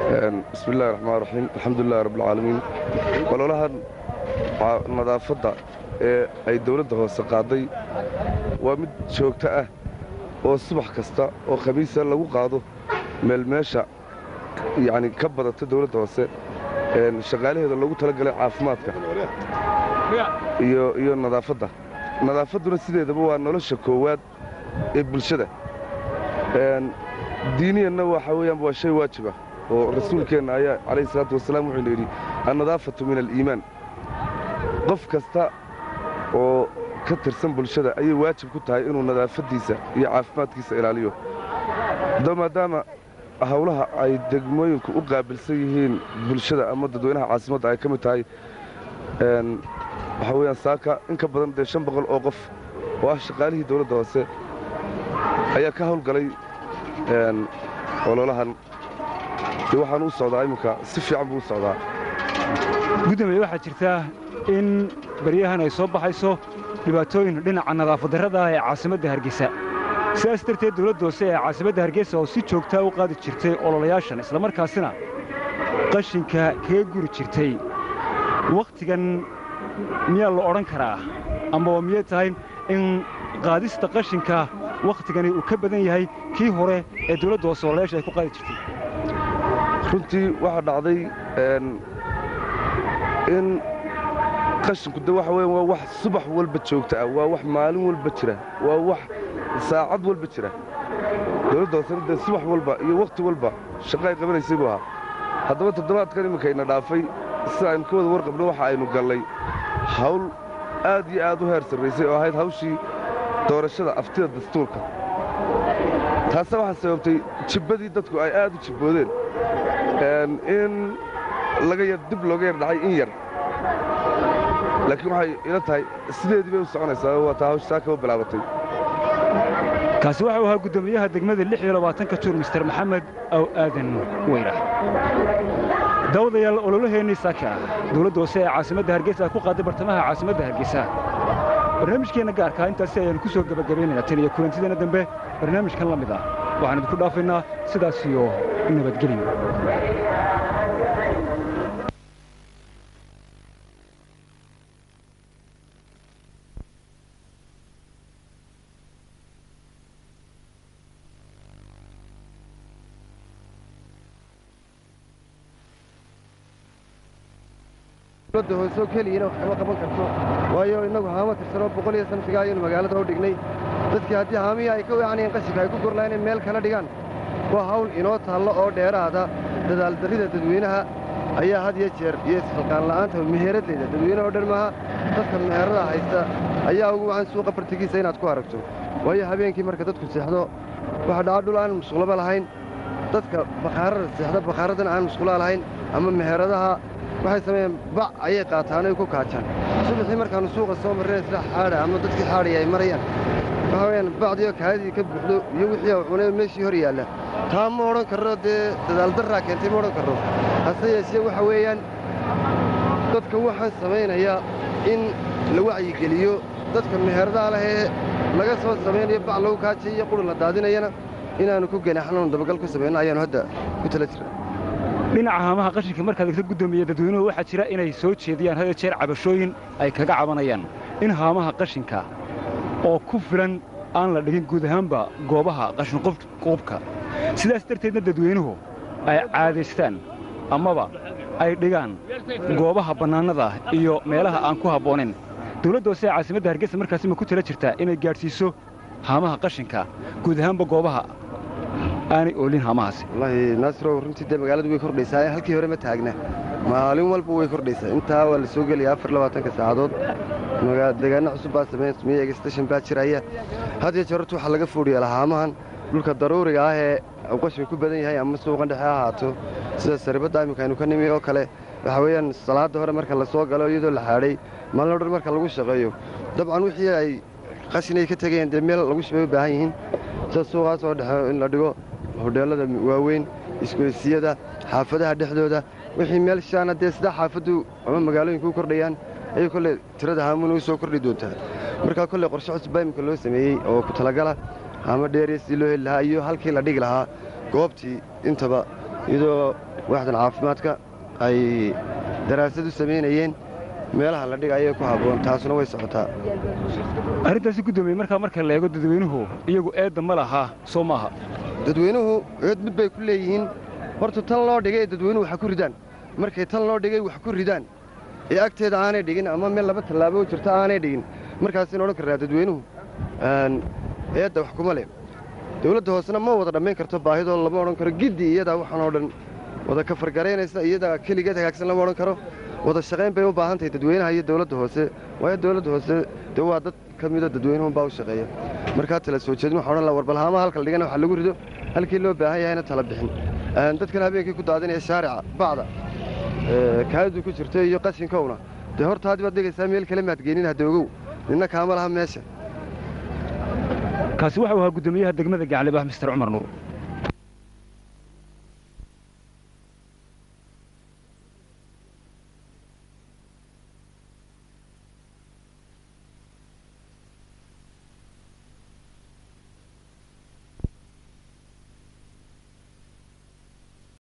bismi illahi raxmaan raxiim alxamdulilahi rabbilcaalamiin ololahan nadaafadda ee ay dawladda hoose qaaday waa mid joogto ah oo subax kasta oo khamiisa lagu qaado meelmeesha yacni ka badata dawladda hoose shaqaalaheeda loogu talagalay caafimaadka iyo nadaafadda nadaafadduna sideedaba waa nolosha koowaad ee bulshada diiniyanna waxa weeyaan waa shay waajiba oo rasuulkeenna ayaa calayhi salaatu wasalaam wuxuuna yidhi annadaafatu min aliimaan qof kasta oo ka tirsan bulshada ayay waajib ku tahay inuu nadaafaddiisa iyo caafimaadkiisa ilaaliyo maadaama hawlaha ay degmooyinku u qaabilsan yihiin bulshada ama dadweynaha caasimadda ay ka mid tahay waxaa weyaan saaka in ka badan dee shan boqol oo qof oo ah shaqaalihii dawladda hoose ayaa ka hawlgalay ololahan dee waxaanu u socdaa imminka si fiican buu u socdaa gudoomiye waxaa jirtaa in baryahan ay soo baxayso dhibaatooyin dhinaca nadaafadarrada ah ee caasimadda hargeysa sidaas darteed dawladda hoose ee caasimadda hargeysa oo si joogtaa u qaadi jirtay ololayaashan islamarkaasina qashinka kaga guri jirtay wakhtigan miyaa la odhan karaa ama waa miyay tahay in qaadista qashinka wakhtigani uu ka badan yahay kii hore ee dawladda hoose ololayaasha ay ku qaadi jirtay runtii waxaa dhacday in qashinku de waxa weyan waa wax subax walba joogta ah waa wax maalin walba jira waa wax saacad walba jira dawladda hoosena dee subax walba iyo wakhti walba shaqo ay qabanaysay buu ahaa haddaba toddobaadkan imminkayna dhaafay sida aynu ka wada warqabno waxa aynu gallay hawl aad iyo aad u heer sarraysay oo ahayd hawshii doorashada aftida dastuurka taase waxaa sababtay jibbadii dadku ay aad u jibboodeen in laga yar dib looga yar dhacay in yar laakiin waxay ila tahay sideedii bay u soconaysaa waa taa hawsh saa kaba bilaabatay kaasi waxau ahaa guddoomiyaha degmada lix iyo labaatanka juur mister maxamed aw aadan weyrax daawadayaal ololaheennii saaka dawladda hoose ee caasimadda hargeysa ku qaaday bartamaha caasimadda hargeysa barnaamijkeenna gaarkaa intaasi ayaannu ku soo gebagabaynaynaa tan iyo kulantideena dambe barnaamijkan la mid ah waxaan idinku dhaafaynaa sidaas iyo nabadgelyo dawladda hoosoo keliyana wax kama qaban karto waayo innagu haama tirsanoo boqol iyo sanfiga ayaynu magaalada u dhignay dadkii haddii haamihii ay ka weecanayeen qashinka ay ku gorlaan inay meel kala dhigaan waa hawl inoo taallo oo dheeraada dadaaldarrida dadweynaha ayaa had iyo jeer iyo isxilqaan la'aanta meheeradleyda dadweynaha oo dhan maaha dadka meherada haysta ayaa ugu wacan suuqa bartigiisa inaad ku aragto waayo habeenkii marka dadku seexdo waxa dhaca dhul aan musqulaba lahayn dadka bakhaarada seexda bakhaaradan aan musqulaa lahayn ama meheradaha waxay sameeyeen bac ayay qaataan ay ku kaajaan subaxii markaannu suuqa soo marreen isla xaadha ama dadkii xaadhaya ay marayaan waxa weyaan bacdiyo kaadidii ka buuxdo iyo wixii u cunay meeshii hor yaalla taa ma odhan karro dee dadaaldarraa keentay ma odhan karro hase yeeshee waxa weeyaan dadka waxaan samaynayaa in la wacyigeliyo dadka meheradaha leh ee laga soo samaynayo bac lagu kaajay iyo qurun la daadinayana inaannu ku ganaaxnoon dabagal ku samayno ayaannu hadda ku tala jirna dhinaca haamaha qashinka markaad egta guddoomiye dadweynuhu waxaa jira inay soo jeediyaan had jeer cabashooyin ay kaga cabanayaan in haamaha qashinka oo ku filan aan la dhigin guud ahaanba goobaha qashinqubka sidaas darteedna dadweynuhu ay caadaystaan amaba ay dhigaan goobaha bannaanada iyo meelaha aan ku habboonayn dawladda hoose ee caasimadda hargeysa markaasi ma ku tala jirtaa inay gaadhsiiso haamaha qashinka guud ahaanba goobaha aanay oolin haamahaasi wallaahi naasirow runtii dee magaaladu way kordhaysaa halkii hore ma taagna maalin walba way kordhaysaa intaa waa la soo gelaya afar labaatanka saacadood deegaanno cusub baa sameyn smiye egstashan baa jiraya had iyo jeer horta waxaa laga foodhiyaa haamahan dhulka daruuriga ah ee qashin ku badan yahay ama suuqan dhexe ha ahaato sida saribadda iminka aynu ka nimi oo kale waxa weeyaan salaadda hore marka la soo galo iyadoo la xaadhay maalin o dhan marka lagu shaqeeyo dabcan wixii ay qashin ay ka tegayeen dee meel lagu shubay u baahan yihiin sida suuqaas oo dhexe in la dhigo hodheellada waaweyn isgoysiyada xaafadaha dhexdooda wixii meel shaana dee sidaa xaafaddu ama magaalooyinku u kordhayaan ayay kolley tirada haamuna u soo kordhi doontaa markaa kolley qorshe cusub baa imika loo sameeyey oo ku talagala haama dheeriya sidii loo heli lahaa iyo halkii la dhigi lahaa goobtii intaba iyadoo waaxdan caafimaadka ay daraasad u samaynayeen meelaha la dhigayo ku habboon taasuna way socotaa arrintaasi guddoomiye markaa marka la eego dadweynuhu iyagu eedda ma lahaa soo maaha dadweynuhu eed mid bay ku leeyihiin horta tan loo dhigay dadweynuhu wax ku ridaan markay tan loo dhigay wax ku ridaan ee agteeda aanay dhigin ama meel laba tallaabo u jirta aanay dhigin markaasina odhan karraa dadweynuhu eedda wax kuma leh dawladda hoosena ma wada dhammayn karto baahidoo lama odhan karo giddi iyadaa waxaan oo dhan wada kafargaraynaysa iyadaa keligeed hagaagsan lama odhan karo wada shaqayn bay u baahan tahay dadweynaha iyo dawladda hoose waayo dawladda hoose dee waa dad ka mida dadweynuhunbaa u shaqeeya markaa tala soo jeedin waxaa odhan laha warbalhaamaha halka la dhigana wax lagu rido halkii loo baahan yahayna tala bixin dadkan habeenkii ku daadinaya shaarica bacda kaadu ku jirto iyo qashinkowna dee horta haddi baad dhigaysaa meel kale maad geenin hadda ogow ninna kaama laha meesha kaasi waxau ahaa guddoomiyaha degmada gaclibaah mister cumar nuur